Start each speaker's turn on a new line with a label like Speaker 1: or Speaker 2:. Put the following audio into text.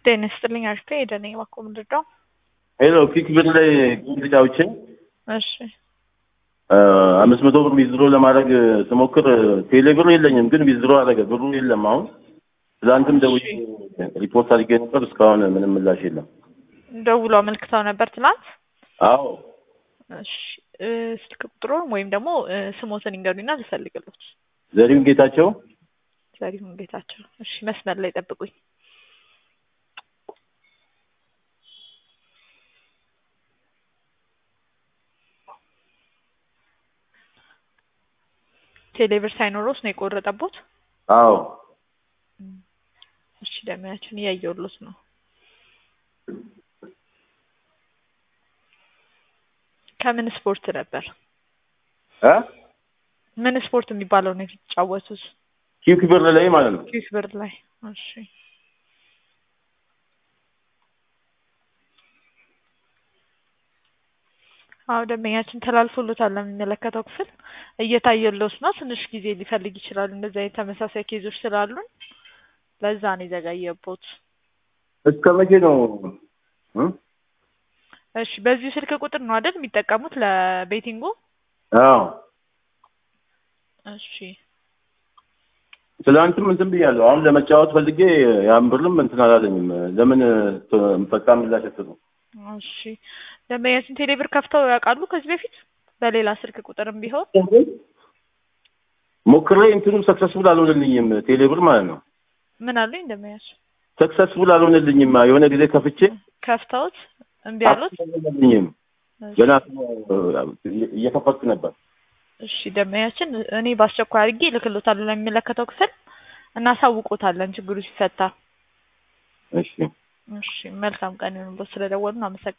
Speaker 1: ጤና ይስጥልኝ አሪፍ ሄደ ነኝ እባክዎ ምንድን ነው?
Speaker 2: ሄሎ ኪክ ብር ላይ ጫውቼ
Speaker 1: እሺ
Speaker 2: አምስት መቶ ብር ዊዝድሮ ለማድረግ ስሞክር ቴሌ ብር የለኝም፣ ግን ዊዝድሮ አደረገ ብሩ የለም። አሁን ትላንትም ደውዬ ሪፖርት አድርጌ ነበር፣ እስካሁን ምንም ምላሽ የለም።
Speaker 1: ደውሎ አመልክተው ነበር ትናንት?
Speaker 2: አዎ
Speaker 1: እሺ እ ስልክ ቁጥሩን ወይም ደግሞ እ ስሞትን ይንገሩኝና ልፈልግሎት።
Speaker 2: ዘሪሁን ጌታቸው
Speaker 1: ዘሪሁን ጌታቸው። እሺ መስመር ላይ ጠብቁኝ። ቴሌብር ሳይኖሮስ ነው የቆረጠቦት?
Speaker 2: አዎ
Speaker 1: እሺ ደሚያችን እያየሁሎት ነው። ከምን ስፖርት ነበር?
Speaker 2: እ
Speaker 1: ምን ስፖርት የሚባለው ነው የተጫወቱት?
Speaker 2: ኪክ ብር ላይ ማለት ነው።
Speaker 1: ኪክ ብር ላይ። እሺ አዎ ደንበኛችን ተላልፎሎታል ለሚመለከተው ክፍል እየታየሎት ነው። ትንሽ ጊዜ ሊፈልግ ይችላል። እንደዚህ አይነት ተመሳሳይ ኬዞች ስላሉን ለዛ ነው የዘገየቦት።
Speaker 2: እስከ መቼ ነው እ
Speaker 1: እሺ በዚሁ ስልክ ቁጥር ነው አይደል የሚጠቀሙት ለቤቲንጉ?
Speaker 2: አዎ
Speaker 1: እሺ
Speaker 2: ትላንትም እንትን ብያለሁ። አሁን ለመጫወት ፈልጌ ያን ብርም እንትን አላለኝም። ለምን ፈጣን ምላሽ አትሰጡም?
Speaker 1: እሺ ደንበኛችን ቴሌብር ከፍተው ያውቃሉ ከዚህ በፊት በሌላ ስልክ ቁጥርም ቢሆን?
Speaker 2: ሞክሬ እንትኑ ሰክሰስፉል አልሆነልኝም። ቴሌብር ማለት ነው።
Speaker 1: ምን አሉኝ ደንበኛችን?
Speaker 2: ሰክሰስፉል አልሆነልኝም። የሆነ ጊዜ ከፍቼ
Speaker 1: ከፍተውት እምቢ አሉት?
Speaker 2: አልሆነልኝም። ገና እየከፈትኩ ነበር።
Speaker 1: እሺ ደንበኛችን እኔ በአስቸኳይ አድርጌ እልክሎታለሁ ለሚመለከተው ክፍል እናሳውቆታለን ችግሩ ሲፈታ።
Speaker 2: እሺ
Speaker 1: እሺ መልካም ቀን ይሁንልዎት። ስለደወሉ አመሰግናለሁ።